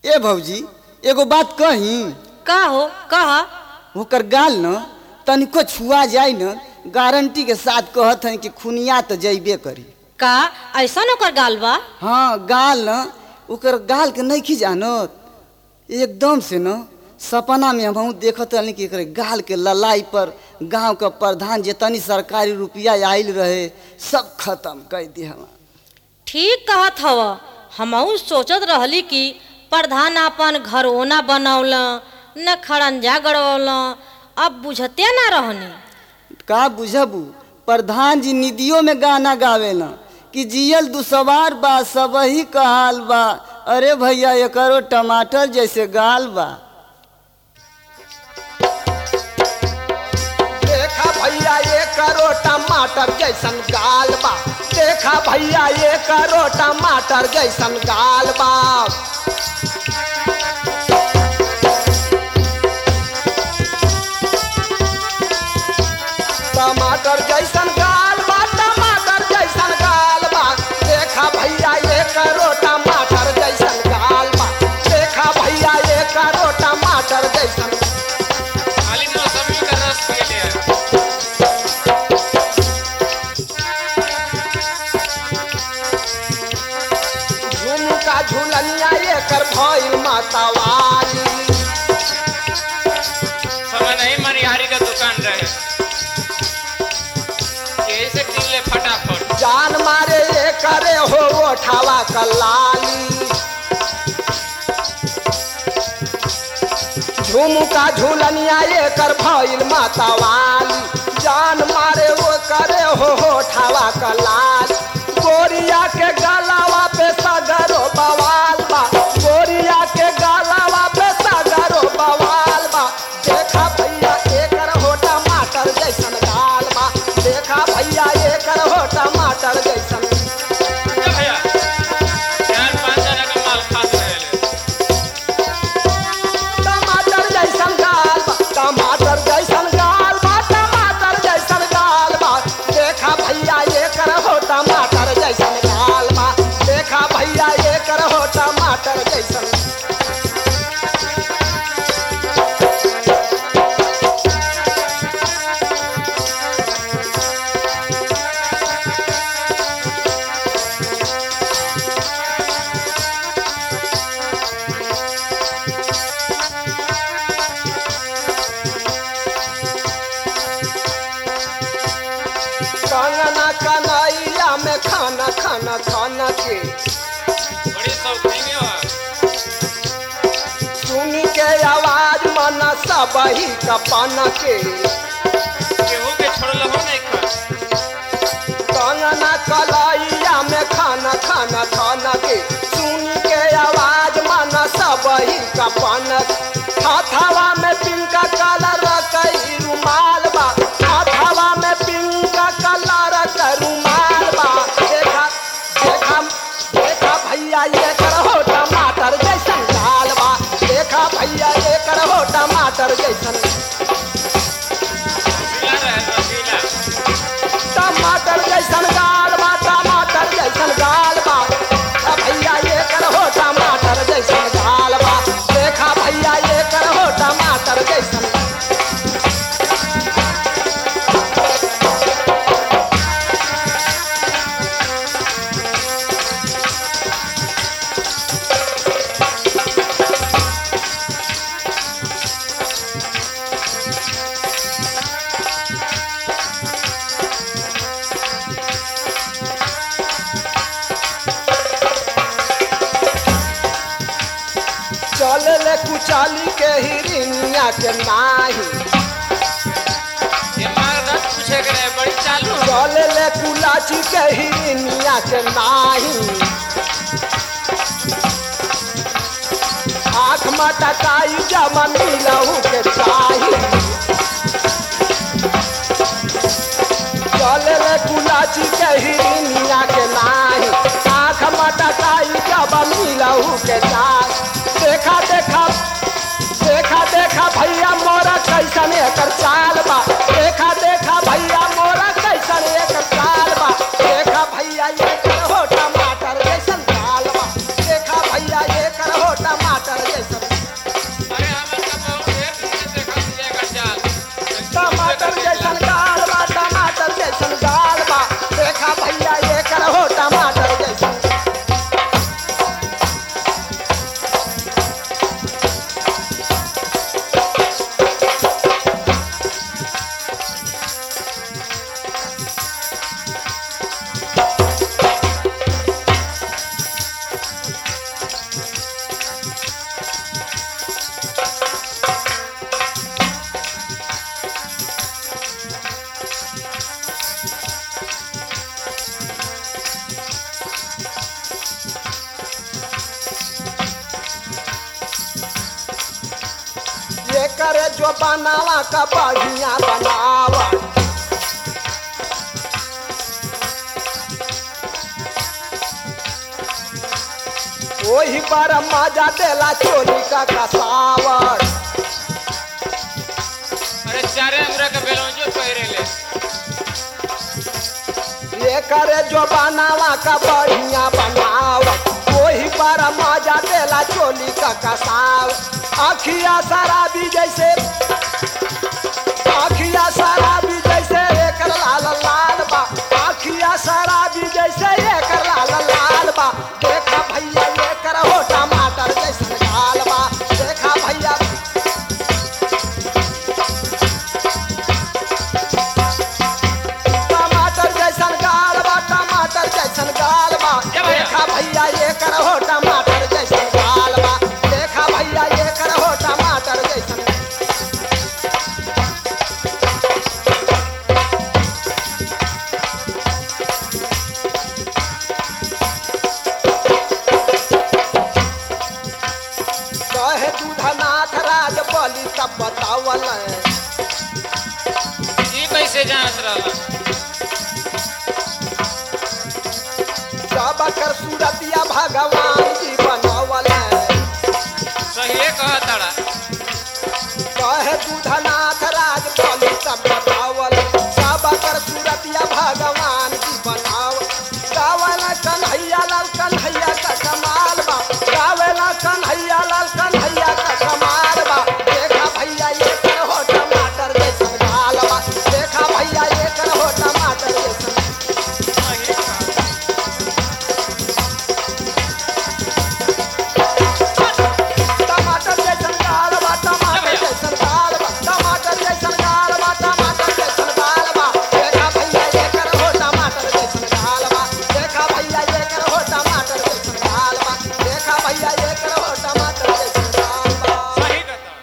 ए भौजी एगो बात कही का हो कहा ओकर गाल न तनिको छुआ जाए न गारंटी के साथ कहत हैं कि खुनिया तो जैबे करी का ऐसा ओकर गाल बा हाँ गाल न ओकर गाल के नहीं जानत एकदम से न सपना में हम देखत रहनी कि एकरे गाल के ललाई पर गांव का प्रधान जितनी सरकारी रुपया आयल रहे सब खत्म कर दी हम ठीक कहत हव हमहू सोचत रहली कि प्रधान अपन घर ओना बनौल न खड़ंजा गड़ौल अब बुझते ना रहनी का बुझबू प्रधान जी निधियों में गाना गावे न कि जियल दुसवार बा सबही का हाल बा अरे भैया एकरो टमाटर जैसे गाल बा देखा भैया ये करो टमाटर जैसन गाल बा देखा भैया ये करो टमाटर जैसन गाल बा टमाटर जैसन गाल बा टमाटर जैसन गाल बा देखा भैया ये करो टमाटर जैसन गाल बा देखा भैया ये करो टमाटर जैसन खाली मौसमी का रस पी लिया झुमका झुलनिया एकर भइल मातावाली समय नहीं मनिहारी का दुकान रहे यही से किन ले फटाफट जान मारे ये करे हो ओठावा कलाली झुमका झुलनिया एकर भइल मातावाली जान मारे वो करे हो ओठावा कलाली गोरिया के गलावा पे सगरो बवाल बा गोरिया के गलावा पे सगरो बवाल बा देखा भैया एकर हो टमाटर जैसन गाल बा देखा भैया एकर हो टमाटर जैसन क्या भैया चार पाँच जना का माल खात रहे टमाटर जैसन गाल बा टमाटर जैसन गाल बा टमाटर जैसन गाल बा देखा भैया एकर हो टमाटर जैसन गाल बा देखा भैया एकर हो टमाटर जैसन कंगना कन्हैया में खाना खाना खाना के बड़ी शौकीनी हो सुन के आवाज मन सब ही कपन के केहू के छोड़ल हो नहीं खा कंगना कलैया में खाना खाना खाना के सुन के आवाज मन सब ही कपन हथवा में पिंक कलर कई रुमाल बा हथवा में पिंक कलर का रुमाल बा देखा देखा देखा भैया ये करहो टमाटर जैसन गाल बा देखा भैया ये करहो टमाटर जैसन रसीला रहे रसीला टमाटर जैसन गाल बा टमाटर जैसन गाल बा आ भैया ये करहो टमाटर जैसन गाल बा देखा भैया ये करहो टमाटर जैसन चल ले कुचाली के हिरनिया के नाही ये मार दस पूछे के रहे बड़ी चालू हो चल ले कुलाची के हिरनिया के नाही आँख मटकाई जमन लहू के चाही चल ले कुलाची के हिरनिया के नाही आँख मटकाई जमन लहू के चाही देखा देखा देखा देखा भैया मोरा कैसन एकर चाल बा देखा देखा भैया मोरा कैसन एकर चाल बा देखा भैया ये हो टमाटर जैसन चाल बा देखा भैया ये हो टमाटर करे जो बनावा का बढ़िया बनावा वही पर मजा देला चोली का कसावट अरे चारे हमरा के बेलौंजो पहिरे ले ये करे जो बनावा का बढ़िया बनावट वही पर मजा देला चोली का कसाव अखिया शराबी जैसे अखिया शराबी जैसे एकर लाल लाल बा अखिया शराबी जैसे एकर लाल लाल बा देखा भैया एकर हो टमाटर जैसन गाल बा देखा भैया टमाटर जैसन गाल बा टमाटर जैसन गाल बा क्या भैया? देखा भैया एकर हो टमाटर जैसन गाल बा देखा भैया एकर हो टमाटर जैसन कहे दूधनाथ राज बलि तब बतावल ई कैसे जानत रहला सब कर सूरतिया भगवान